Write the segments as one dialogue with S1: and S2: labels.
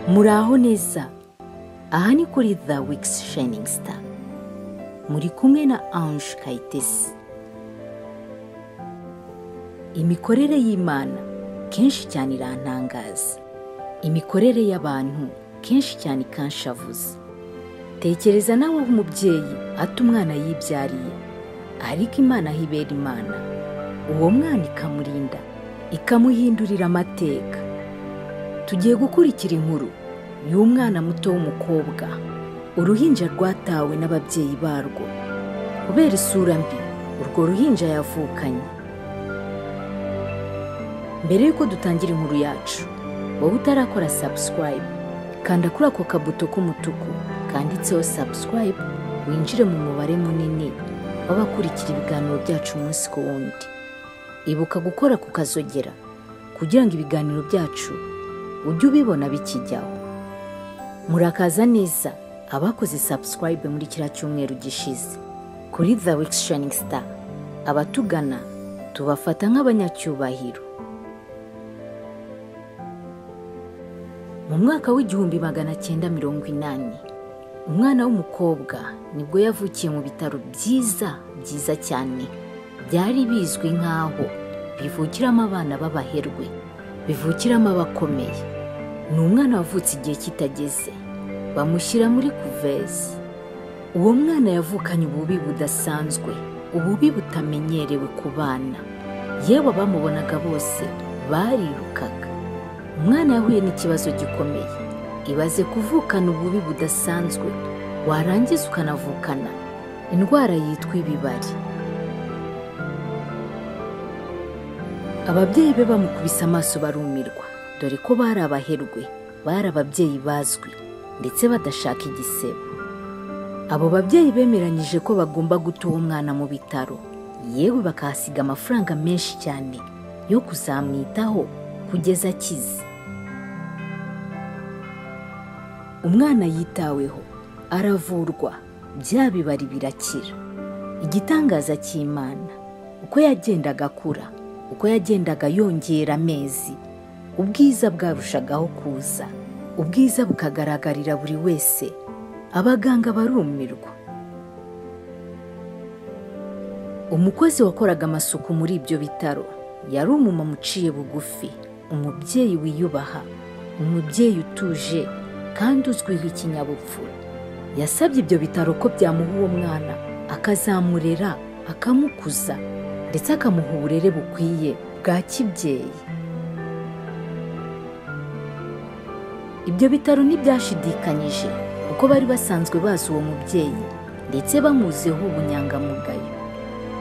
S1: muraho neza aha ni kuri the wikisi shining star muri kumwe na ange kayitesi imikorere y'imana kenshi cyane irantangaza imikorere y'abantu kenshi cyane ikanshavuza tekereza nawe aho umubyeyi ata umwana yibyariye ariko imana aho ibera imana uwo mwana ikamurinda ikamuhindurira amateka tugiye gukurikira inkuru y'umwana muto w'umukobwa uruhinja rwatawe n'ababyeyi barwo kubera isura mbi urwo ruhinja yavukanye mbere y'uko dutangira inkuru yacu wowe utarakora sabusikarayibu kanda kuri ako kabuto k'umutuku kanditseho sabusikarayibu winjire mu mubare munini w'abakurikira ibiganiro byacu umunsi ku wundi ibuka gukora ku kazogera kugira ngo ibiganiro byacu ujye ubibona bikijyaho murakaza neza abakoze sabusikarayibu muri kiriya cyumweru gishize kuri the wikisi shining star abatugana tubafata nk'abanyacyubahiro mu mwaka w'igihumbi magana cyenda mirongo inani umwana w'umukobwa nibwo yavukiye mu bitaro byiza byiza cyane byari bizwi nk'aho bivukiramo abana b'abaherwe bivukiramo abakomeye ni umwana wavutse igihe kitageze bamushyira muri kuvezi uwo mwana yavukanye ububi budasanzwe ububi butamenyerewe ku bana yewe abamubonaga bose barirukaga umwana yahuye n'ikibazo gikomeye ibaze kuvukana ububi budasanzwe warangiza ukanavukana indwara yitwa ibibari ababyeyi be bamukubise amaso barumirwa dore ko bari abaherwe bari ababyeyi bazwi ndetse badashaka igisebo abo babyeyi bemeranyije ko bagomba guta uwo mwana mu bitaro yewe bakahasiga amafaranga menshi cyane yo kuzamwitaho kugeza akize umwana yitaweho aravurwa bya bibari birakira igitangaza cy'imana uko yagendaga akura uko yagendaga yongera amezi ubwiza bwarushagaho kuza ubwiza bukagaragarira buri wese abaganga barumirwa umukozi wakoraga amasuku muri ibyo bitaro yari umumama uciye bugufi umubyeyi wiyubaha umubyeyi utuje kandi uzwiho ikinyabupfura yasabye ibyo bitaro ko byamuha uwo mwana akazamurera akamukuza ndetse akamuha uburere bukwiye bwa kibyeyi ibyo bitaro ntibyashidikanyije kuko bari basanzwe bazi uwo mubyeyi ndetse bamuziho ubunyangamugayo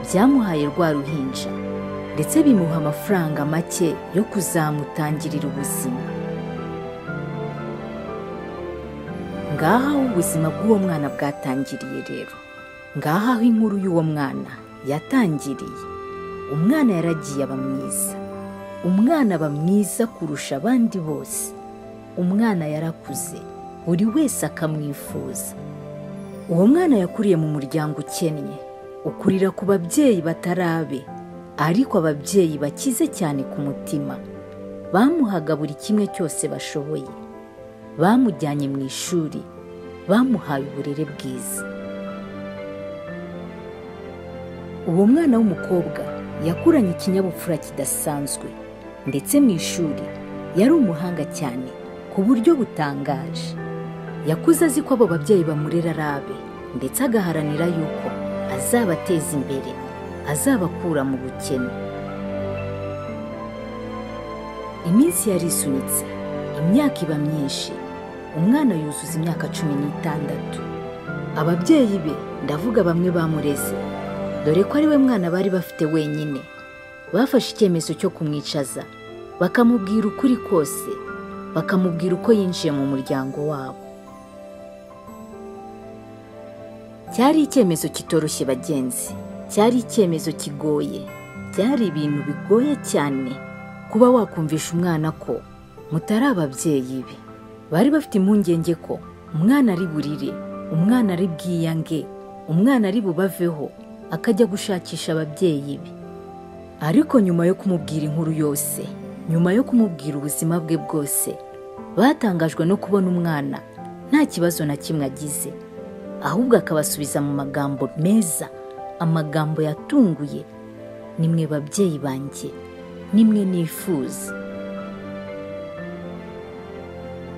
S1: byamuhaye rwa ruhinja ndetse bimuha amafaranga make yo kuzamutangirira ubuzima ngaha aho ubuzima bw'uwo mwana bwatangiriye rero ngaha aho inkuru y'uwo mwana yatangiriye umwana yaragiye aba mwiza umwana aba mwiza kurusha abandi bose umwana yarakuze buri wese akamwifuza uwo mwana yakuriye mu muryango ukennye ukurira ku babyeyi batarabe ariko ababyeyi bakize cyane ku mutima bamuhaga buri kimwe cyose bashoboye bamujyanye mu ishuri bamuhaye uburere bwiza uwo mwana w'umukobwa yakuranye ikinyabupfura kidasanzwe ndetse mu ishuri yari umuhanga cyane ku buryo butangaje yakuze azi ko abo babyeyi bamurera arabe ndetse agaharanira yuko azabateza imbere azabakura mu bukene iminsi yarisunitse imyaka iba myinshi umwana yuzuza imyaka cumi n'itandatu ababyeyi be ndavuga bamwe bamureze dore ko ari we mwana bari bafite wenyine bafashe icyemezo cyo kumwicaza bakamubwira ukuri kose bakamubwira uko yinjiye mu muryango wabo cyari icyemezo kitoroshye bagenzi cyari icyemezo kigoye byari ibintu bigoye cyane kuba wakumvisha umwana ko mutari ababyeyi be bari bafite impungenge ko umwana ari burire umwana ari bwiyange umwana ari bubaveho akajya gushakisha ababyeyi be ariko nyuma yo kumubwira inkuru yose nyuma yo kumubwira ubuzima bwe bwose batangajwe no kubona umwana nta kibazo na kimwe agize ahubwo akabasubiza mu magambo meza amagambo yatunguye nimwe babyeyi banjye nimwe nifuza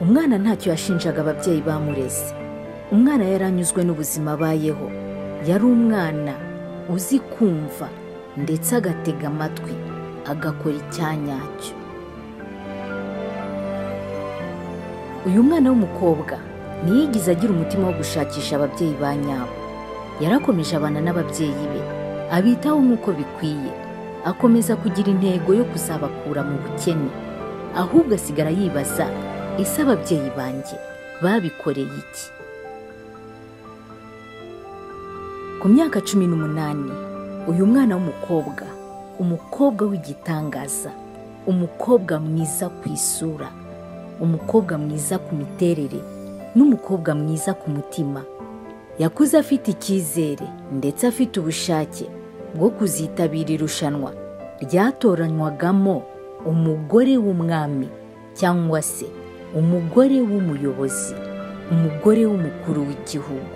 S1: umwana ntacyo yashinjaga ababyeyi bamureze umwana yari anyuzwe n'ubuzima abayeho yari umwana uzi kumva ndetse agatega amatwi agakora icyanyacyo uyu mwana w'umukobwa ntiyigize agira umutima wo gushakisha ababyeyi ba nyabo yarakomeje abana n'ababyeyi be abitaho nk'uko bikwiye akomeza kugira intego yo kuzabakura mu bukene ahubwo asigara yibaza ese ababyeyi banjye babikoreye iki ku myaka cumi n'umunani uyu mwana w'umukobwa umukobwa w'igitangaza umukobwa mwiza ku isura umukobwa mwiza ku miterere n'umukobwa mwiza ku mutima yakuze afite icyizere ndetse afite ubushake bwo kuzitabira irushanwa ryatoranywagamo umugore w'umwami cyangwa se umugore w'umuyobozi umugore w'umukuru w'igihugu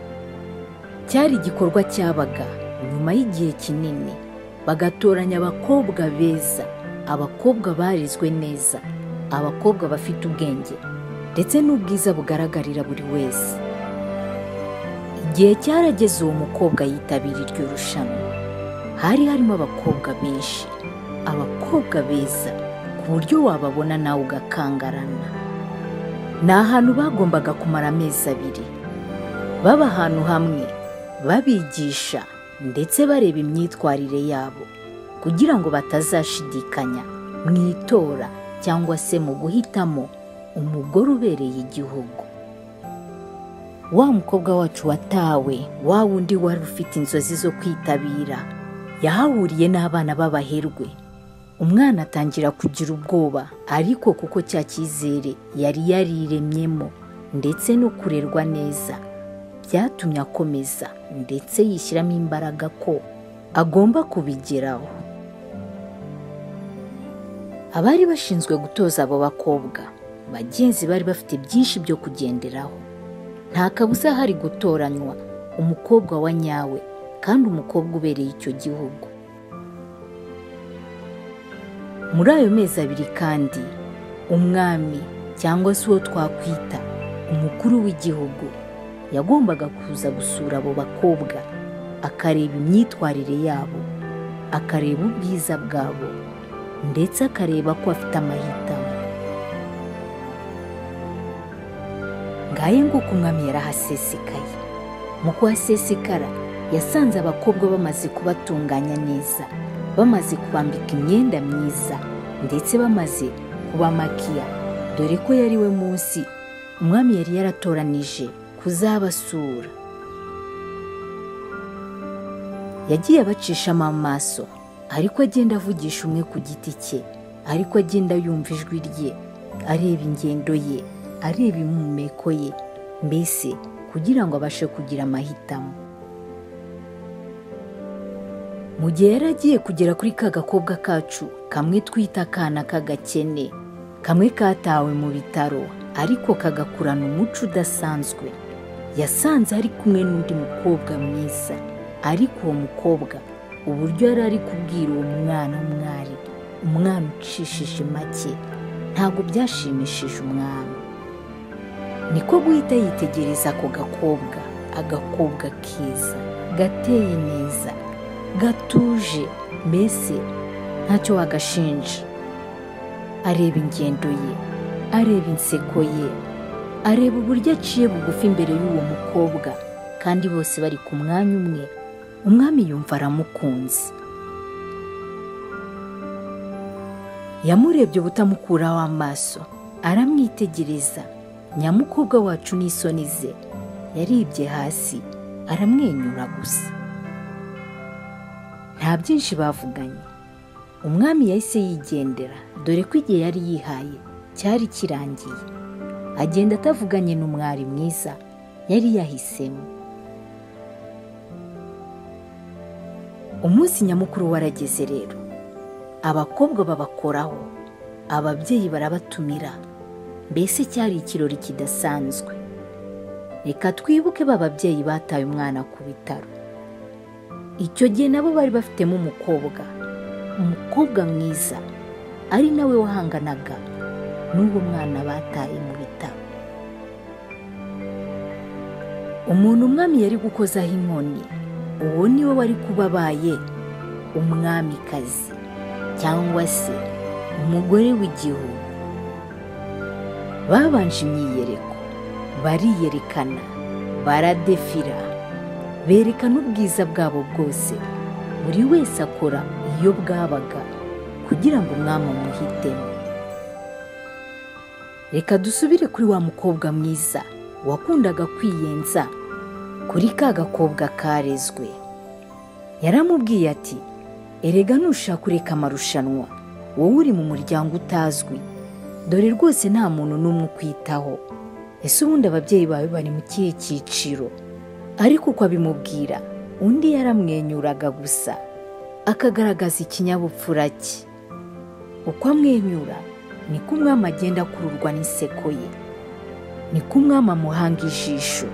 S1: cyari igikorwa cyabaga nyuma y'igihe kinini bagatoranya abakobwa beza abakobwa barezwe neza abakobwa bafite ubwenge ndetse n'ubwiza bugaragarira buri wese igihe cyarageze uwo mukobwa yitabira iryo rushanwa hari harimo abakobwa benshi abakobwa beza ku buryo wababona nawe ugakangarana ni ahantu bagombaga kumara amezi abiri baba ahantu hamwe babigisha ndetse bareba imyitwarire yabo kugira ngo batazashidikanya mu itora cyangwa se mu guhitamo umugore ubereye igihugu wa mukobwa wacu watawe wa wundi wari ufite inzozi zo kwitabira yahahuriye n'abana b'abaherwe umwana atangira kugira ubwoba ariko kuko cya cyizere yari yariremyemo ndetse no kurerwa neza byatumye akomeza ndetse yishyiramo imbaraga ko agomba kubigeraho abari bashinzwe gutoza abo bakobwa bagenzi bari bafite byinshi byo kugenderaho nta kabuza hari gutoranywa umukobwa wa nyawe kandi umukobwa ubereye icyo gihugu muri ayo mezi abiri kandi umwami cyangwa se uwo twakwita umukuru w'igihugu yagombaga kuza gusura abo bakobwa akareba imyitwarire yabo akareba ubwiza bwabo ndetse akareba ko afite amahitamo ngaye nguko umwami yarahasesekaye mu kuhasesekara yasanze abakobwa bamaze kubatunganya neza bamaze kubambika imyenda myiza ndetse bamaze kubamakiya dore ko yari we munsi umwami yari yaratoranije kuzabasura yagiye abacishamo amaso ariko agenda avugisha umwe ku giti cye ariko agenda yumva ijwi rye areba ingendo ye areba impumeko ye mbese kugira ngo abashe kugira amahitamo mu gihe yari agiye kugera kuri ka gakobwa kacu kamwe twita akana k'agakene kamwe katawe mu bitaro ariko kagakurana umuco udasanzwe yasanze ari kumwe n'undi mukobwa mwiza ariko uwo mukobwa uburyo yari ari kubwira uwo mwana w'umwari umwana ucishije make ntabwo byashimishije umwami niko guhita yitegereza ako gakobwa agakobwa keza gateye neza gatuje mbese ntacyo wagashinja areba ingendo ye areba inseko ye areba uburyo aciye bugufi imbere y'uwo mukobwa kandi bose bari ku mwanya umwe umwami yumva aramukunze yamurebye butamukuraho amaso aramwitegereza nyamukobwa wacu n'isoni ze yaribye hasi aramwenyura gusa nta byinshi bavuganye umwami yahise yigendera dore ko igihe yari yihaye cyari kirangiye agenda atavuganye n'umwari mwiza yari yahisemo umunsi nyamukuru warageze rero abakobwa babakoraho ababyeyi barabatumira mbese cyari ikirori kidasanzwe reka twibuke ba babyeyi bataye umwana ku bitaro icyo gihe nabo bari bafitemo umukobwa umukobwa mwiza ari nawe wahanganaga n'uwo mwana bataye mu bitaro umuntu umwami yari gukozaho inkoni uwo ni we wari kuba abaye umwamikazi cyangwa se umugore w'igihugu babanje imyiyereko bariyerekana baradefira berekana ubwiza bwabo bwose buri wese akora iyo bwabaga kugira ngo umwami amuhitemo reka dusubire kuri wa mukobwa mwiza wakundaga kwiyenza kuri ka gakobwa karezwe yaramubwiye ati erega nushaka ureka amarushanwa wowe uri mu muryango utazwi dore rwose nta muntu n'umwe ukwitaho ese ubundi ababyeyi bawe bari mu kihe cyiciro ariko uko abimubwira undi yaramwenyuraga gusa akagaragaza ikinyabupfura cye uko amwenyura niko umwami agenda akururwa n'inseko ye niko umwami amuhanga ijisho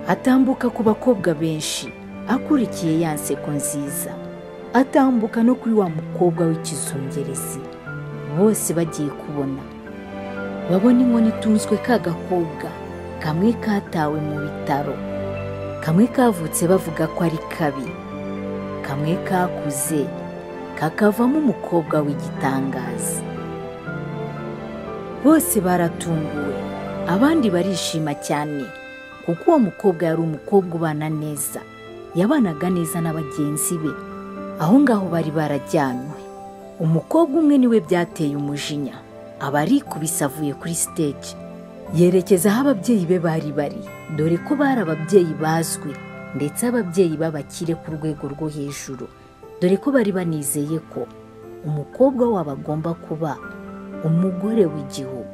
S1: atambuka ku bakobwa benshi akurikiye ya nseko nziza atambuka no kuri wa mukobwa w'ikizungerezi bose bagiye kubona babona inkoni itunzwe ka gakobwa kamwe katawe mu bitaro kamwe kavutse bavuga ko ari kabi kamwe kakuze kakavamo umukobwa w'igitangaza bose baratunguwe abandi barishima cyane kuko uwo mukobwa yari umukobwa ubana neza yabanaga neza na bagenzi be aho ngaho bari barajyanywe umukobwa umwe niwe byateye umujinya aba arikubise avuye kuri stage yerekeza aho ababyeyi be bari bari dore ko bari ababyeyi bazwi ndetse ababyeyi b'abakire ku rwego rwo hejuru dore ko bari banizeye ko umukobwa wabo agomba kuba umugore w'igihugu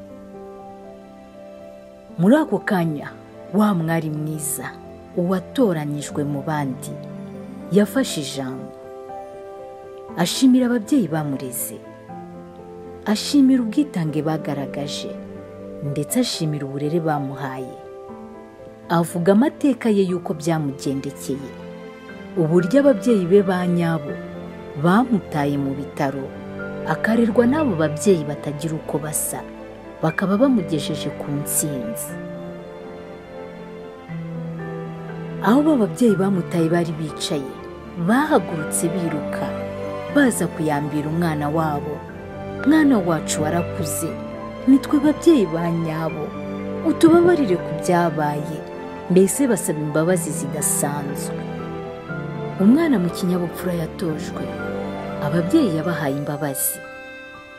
S1: muri ako kanya wa mwari mwiza uwatoranyijwe mu bandi yafashe ijambo ashimira ababyeyi bamureze ashimira ubwitange bagaragaje ndetse ashimira uburere bamuhaye avuga amateka ye y'uko byamugendekeye uburyo ababyeyi be ba nyabo bamutaye mu bitaro akarerwa n'abo babyeyi batagira uko basa bakaba bamugejeje ku ntsinzi aho bababyeyi bamutaye bari bicaye bahagurutse biruka baza kuyambira umwana wabo mwana wacu warakuze nitwe babyeyi ba nyabo utubabarire ku byabaye mbese basaba imbabazi zidasanzwe umwana mu kinyabupfura yatojwe ababyeyi yabahaye imbabazi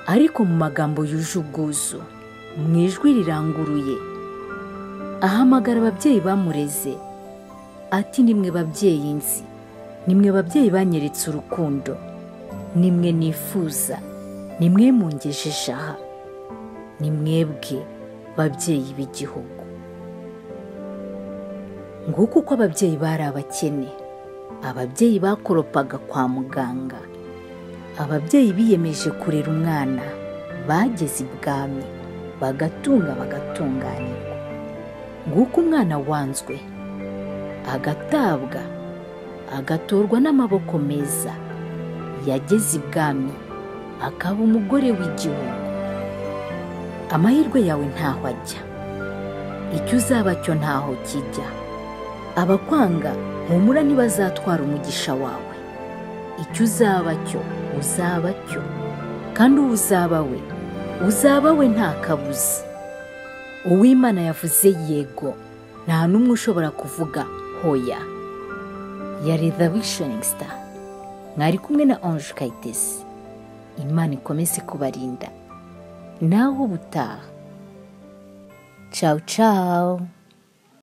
S1: ariko mu magambo yuje ubwuzu mu ijwi riranguruye ahamagara ababyeyi bamureze ati nimwe babyeyi nzi nimwe babyeyi banyeretse urukundo nimwe nifuza nimwe mungejeje aha ni mwebwe babyeyi b'igihugu nguko uko ababyeyi bari abakene ababyeyi bakoropaga kwa muganga ababyeyi biyemeje kurera umwana bageze ibwami bagatunga bagatunganirwa nguko umwana wanzwe agatabwa agatorwa n'amaboko meza yageze ibwami akaba umugore w'igihugu amahirwe yawe ntaho ajya icyo uzaba cyo ntaho kijya abakwanga humura ntibazatwara umugisha wawe icyo uzaba cyo uzaba cyo kandi uwo uzaba we uzaba we nta kabuza uwimana yavuze yego nta n'umwe ushobora kuvuga hoya yari the visioning star mwari kumwe na Ange kayitesi imana ikomeze kubarinda naho ubutaha cawu cawu